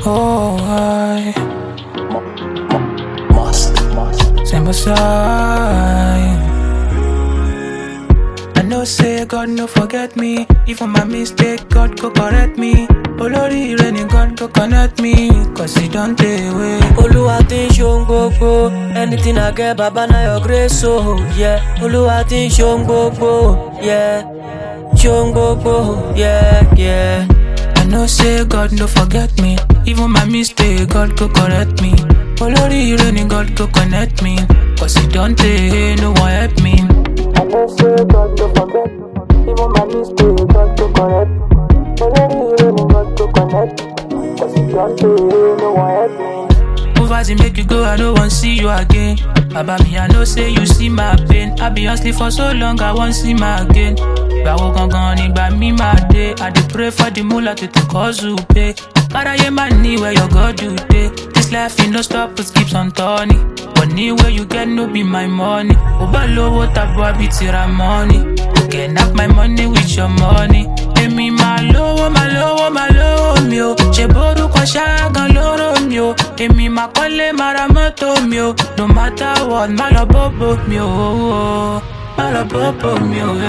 Oh, I Must, must. stand beside. I know say God no forget me. Even my mistake, God go correct me. Olórí ire ni God go connect me. Cause he don't take away. Olúwa ti ń ṣohun gbogbo anything I get baba na your grace o yeah. Olúwa ti ń ṣohun gbogbo yeah. ṣohun gbogbo yeah, yeah. I know say God no forget me. Even my mistake, God go correct me. Olórí ire ni God go connect me. Cause he don't take no one help me. I know say God no forget me. Even my mistake, God go correct me. Olórí ire ni God go connect me. Cause he don't take no one help me. Move as it make you go, I don't want see you again. Baba me, I know say you see my pain. I be hustling for so long, I won't see my again. Gbàwo gangan nígbà mi máa dé. I dey pray for the moolah tètè kọ́sù pé. Káráyé máa ní where your God do dey. This life e no stop, it keeps on turning. Money wey you get no be my money. Ó bá lówó tàbí àbí tìra money. You can have my money with your money. Èmi máa lówó, máa lówó, máa lówó mi o. Ṣé borúkọ ṣáàgàn lóró mi o? Èmi máa kọ́lé, máa ra mọ́tò mi o. No matter what, má lọ bóbó mi o. Má lọ bóbó mi o.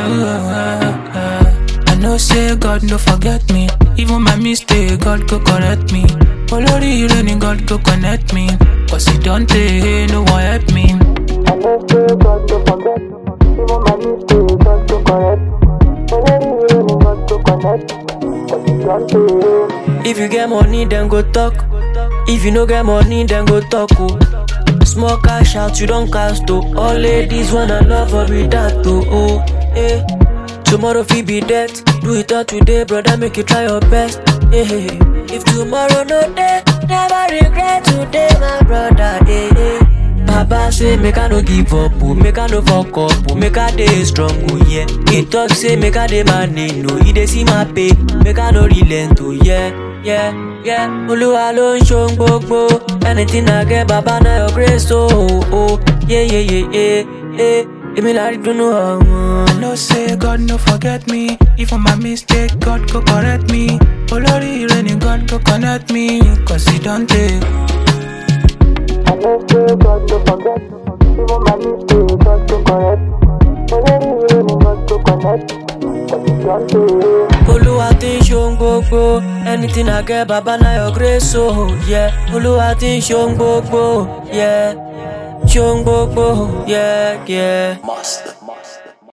I know say God no forget me. Even my mistake, God go correct me. Olórí ire ni God go connect me. Cause he don't take no one help me. I know say God no forget me. Even my mistake, God go correct me. Olórí ire ni God go connect me. Cause he don't take If you get money, then go talk. If you no get money, then go talk. Oh. Small cash out, you don't cast. Oh. All ladies wanna love her with that. Oh, oh. Eh. Tomorrow fi be death. Do it all today, brother. Make you try your best. Eh. eh, eh. If tomorrow no day, never regret today, my brother. Eh. eh. Baba say make I no give up, oh. make I no fuck up, oh. make I dey strong, oh yeah. He talk say make I dey manage, no. He dey see my pain, make I no relent, oh yeah, yeah, yeah. Olúwa ló ń ṣohun gbogbo, anything I get, Baba na your grace, oh, oh, oh. yeah, yeah, yeah, yeah, yeah. Èmi la rí dùnnú àwọn. I know say God no forget me. Even my mistake, God go correct me. Olórí ire ni God go connect me. Cause he don't take. I know say God no forget me. Even my mistake, God go correct me. Olórí ire ni God go connect me. Cause he don't take. Olúwa ti ń ṣohun gbogbo, anything I get, Baba na your grace, oh yeah. Olúwa ti ń ṣohun gbogbo, yeah. ṣohun gbogbo, yeah, yeah. Must, must.